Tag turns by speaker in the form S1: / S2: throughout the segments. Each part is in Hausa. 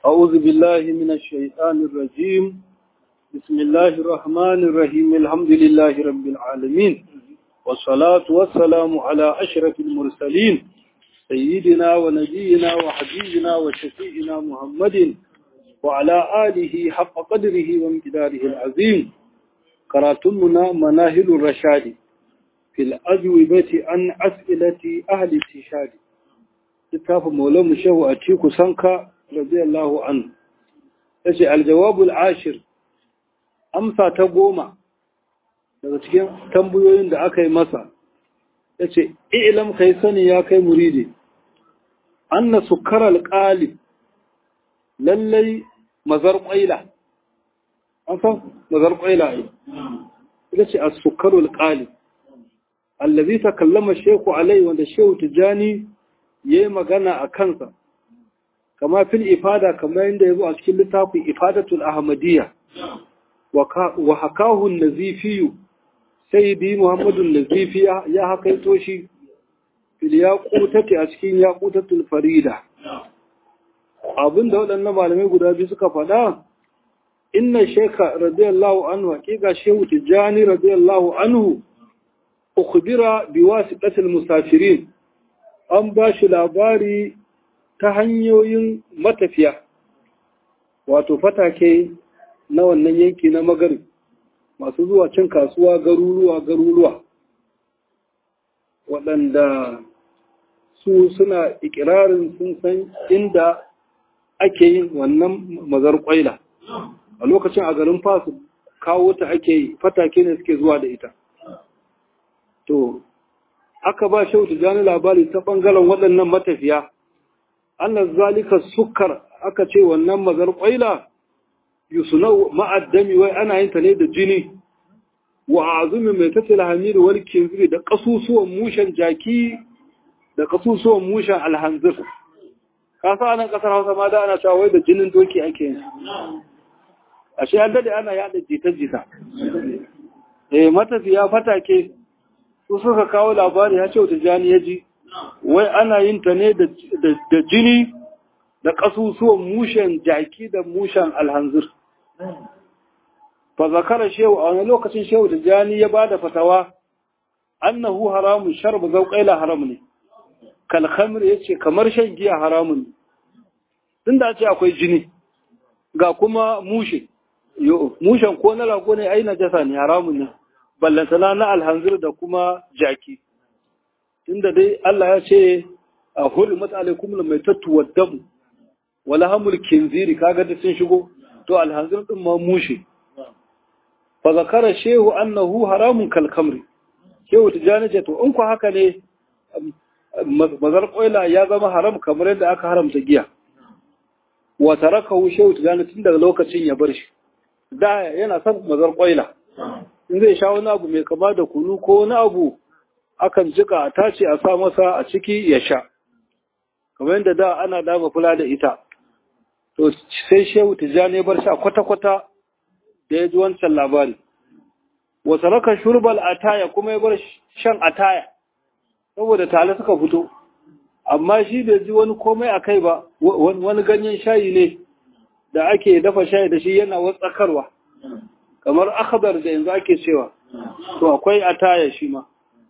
S1: أعوذ بالله من الشيطان الرجيم بسم الله الرحمن الرحيم الحمد لله رب العالمين والصلاة والسلام على أشرف المرسلين سيدنا ونبينا وحبيبنا وشفيئنا محمد وعلى آله حق قدره وامتداره العظيم كراتمنا مناهل الرشاد في الأجوبة عن أسئلة أهل التشاد littafin maulan shehu a ciku sanka radiyallahu anhu ya ce aljawabul ashir amsa ta goma daga cikin tambayoyin da aka yi masa ya ce ilam kai sani ya kai muridi anna sukar alƙalib lallai mazar ƙwaila an san mazar ƙwaila ne ya ce a sukarul ƙalib allazi ta kallama shehu alai wanda shehu tijjani ya yi magana a kansa kama fil ifada kamar yadda ya zo a cikin littafin ifadatul ahmadiyya wa hakahun nazifiyu sai bi muhammadun nazifi ya hakaito shi fil yaqutati a cikin yaqutatul farida abinda waɗannan malamai guda biyu suka faɗa inna sheka radiyallahu anhu haƙiƙa shehu tijjani radiyallahu anhu ukhbira biwasitatil musafirin an ba shi labari ta hanyoyin matafiya wato fatake na wannan yanki na magari masu zuwa cin kasuwa garuruwa garuruwa waɗanda su suna ikirarin sun san inda ake yin wannan mazar kwaila a lokacin a garin fasu kawo ta ake yi fatake ne suke zuwa da ita to aka ba shehu tijjani labari ta ɓangaren waɗannan matafiya annas zalika sukar aka ce wannan mazar ƙwaila yusuna ma'addami wai ana yin ta ne da jini wa azumi mai tattala hamidu wani kinziri da ƙasusuwan mushen jaki da ƙasusuwan mushen alhanzir ka sa nan ƙasar hausa ma da ana cewa wai da jinin doki ake yin ashe an dade ana yaɗa jita-jita eh matafiya fatake su suka kawo labari ya ce wata jani ya ji wai ana yin ta ne da jini da ƙasusuwan mushen jaki da mushen alhanzir fa zakara shehu a wani lokacin shehu da jani ya ba da fatawa annahu haramun sharba zauƙaila haram ne kalhamir ya ce kamar shan giya haramun ne tun da ce akwai jini ga kuma mushe mushen ko na rago ne ai najasa ne haramun ne ballantana na alhanzir da kuma jaki inda dai Allah ya ce a hurmat alaikum mai tattuwa damu wala hamul kinziri kaga da sun shigo to alhanzir din ma mushe fa zakara shehu annahu haramun kal kamri shehu tijani ce to in ku haka ne mazar koila ya zama haram kamar yadda aka haramta giya wa tarakahu shehu tijani tun daga lokacin ya bar shi da yana son mazar koila in zai sha wani abu mai kama da kunu ko wani abu akan jika a tace a sa masa a ciki ya sha kamar yadda da ana dama kula da ita to sai shehu tijjani bar sha kwata-kwata da ya ji wancan labari wasu raka shurbal ataya kuma ya bar shan ataya saboda tare suka fito amma shi bai ji wani komai a kai ba wani ganyen shayi ne da ake dafa shayi da shi yana watsakarwa kamar akhbar da yanzu ake cewa to akwai ataya shi ma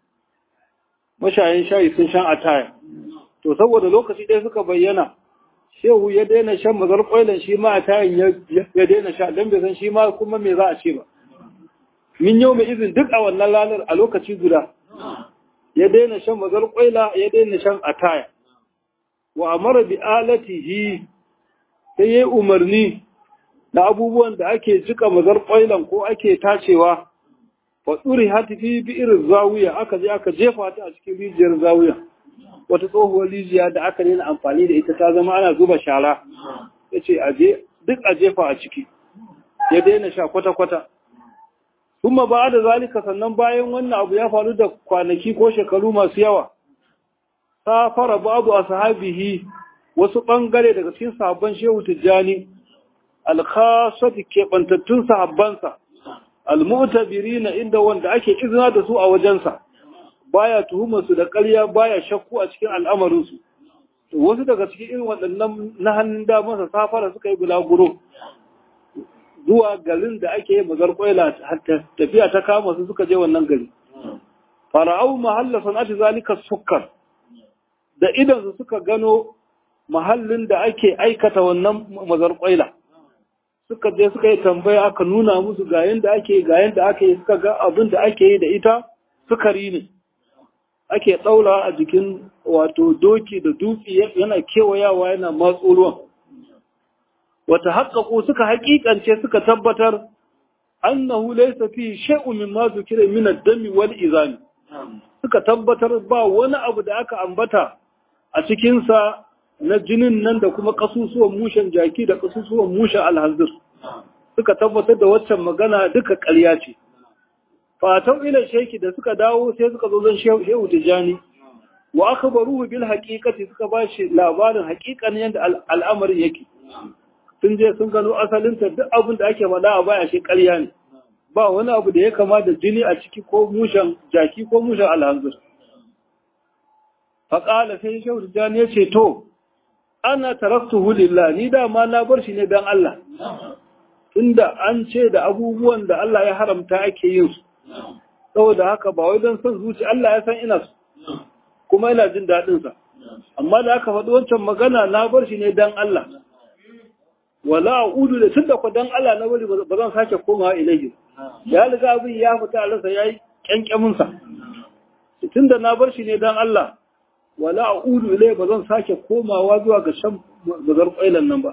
S1: mashayin shayi sun shan ataya to saboda lokaci ɗaya suka bayyana shehu ya daina shan mazar ƙwailan shi ma atayan ya daina sha don bai san shi ma kuma me za a ce ba min yau mai izin duk a wannan ranar a lokaci guda ya daina shan mazar ƙwaila ya daina shan ataya wa amara bi alatihi sai ya yi umarni da abubuwan da ake jika mazar ƙwailan ko ake tacewa wa tsuri hati fi irin zawiya aka je aka jefa ta a cikin rijiyar zawiya wata tsohuwar rijiya da aka nuna amfani da ita ta zama ana zuba shara ya ce duk a jefa a ciki ya daina sha kwata-kwata kuma ba da zalika sannan bayan wannan abu ya faru da kwanaki ko shekaru masu yawa safara babu a sahabihi wasu ɓangare daga cikin sahabban shehu tijjani alkhasati keɓantattun sahabbansa almu'tabirina inda wanda ake izina da su a wajensa baya tuhumar su da ƙarya baya shakku a cikin al'amarin su wasu daga cikin irin waɗannan na hannun damansa safara suka yi bulaguro zuwa garin da ake yi mazar kwaila tafiya ta kama su suka je wannan gari fara'au mahalla sana'ati zalika sukkar da idan su suka gano mahallin da ake aikata wannan mazar kwaila suka je suka yi tambaya aka nuna musu ga yanda ake ga yanda ake yi suka ga abin da ake yi da ita sukari ne ake ɗaura a jikin wato doki da dutse yana kewayawa yana matso ruwan wata haƙaƙo suka haƙiƙance suka tabbatar annahu laysa fi shay'un mimma zukira min ad-dami wal izami suka tabbatar ba wani abu da aka ambata a cikin sa na jinin nan da kuma kasusuwan mushen jaki da kasusuwan mushen alhazir suka tabbatar da waccan magana duka ƙarya ce fatau ila sheki da suka dawo sai suka zo zan shehu tijani wa akhbaruhu bil haqiqati suka bashi labarin haqiqan yanda al'amarin yake sun je sun gano asalin ta duk abin da ake faɗa a baya shi ƙarya ne ba wani abu da ya kama da jini a ciki ko mushen jaki ko mushen alhanzir faƙala sai shehu tijani ya ce to ana taraktuhu lillah ni dama na bar shi ne dan Allah tunda an ce da abubuwan da Allah ya haramta ake yin su saboda haka ba wai don son zuci Allah ya san ina su kuma ina jin daɗin sa amma da aka faɗi wancan magana na bar shi ne dan Allah wala a'udu da tunda ko dan Allah na bari ba zan sake komawa ilahi ya riga abin ya fita a ransa yayi kyankyamin sa tunda na bar shi ne dan Allah wala a'udu ilai ba zan sake komawa zuwa ga shan bazar kwailan nan ba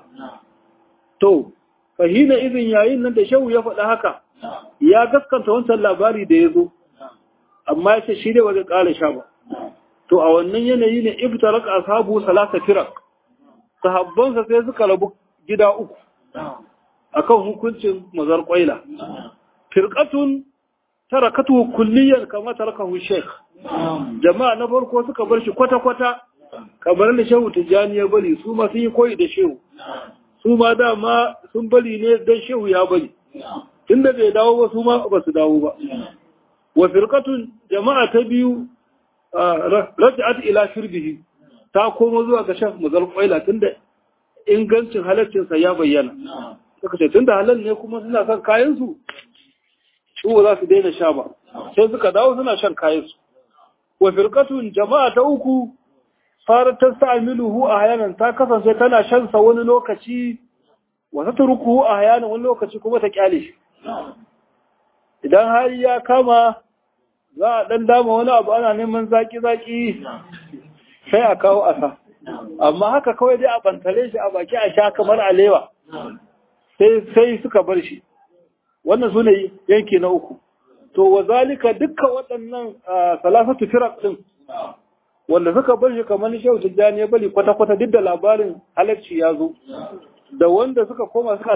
S1: to fahina izin yayin nan da shehu ya faɗa haka ya gaskanta wancan labari da ya zo amma ya ce shi dai ba zai ƙara sha ba to a wannan yanayi ne iftarak ashabu salasa firak sahabbansa sai suka rabu gida uku akan hukuncin mazar kwaila firqatun tarakatu kulliyan kama tarakahu sheikh jama'a na farko suka bar shi kwata-kwata kamar da shehu tijjani ya bari su ma sun yi koyi da shehu su ma dama sun bari ne don shehu ya bari tunda bai dawo ba su ma ba su dawo ba wa firqatun jama'a ta biyu raj'at ila shirbihi ta koma zuwa ga shaf mazal qaila tunda ingancin halaccin sa ya bayyana suka ce tunda halal ne kuma suna son kayan su su za su daina sha ba sai suka dawo suna shan kayan su wa firqatun jama'a ta uku farar ta sa'amiluhu a hayanan ta kasance tana shan sa wani lokaci wa tatrukuhu a hayanan wani lokaci kuma ta kyale shi idan hali ya kama za a dan dama wani abu ana neman zaki zaki sai a kawo asa amma haka kawai dai a bantale shi a baki a sha kamar alewa sai sai suka bar shi wannan sune yanki na uku to wa zalika dukkan waɗannan salasatu firaq din wanda suka bar shi kamar shehu tijjani ya bari kwata-kwata duk da labarin halarci ya zo da wanda suka koma suka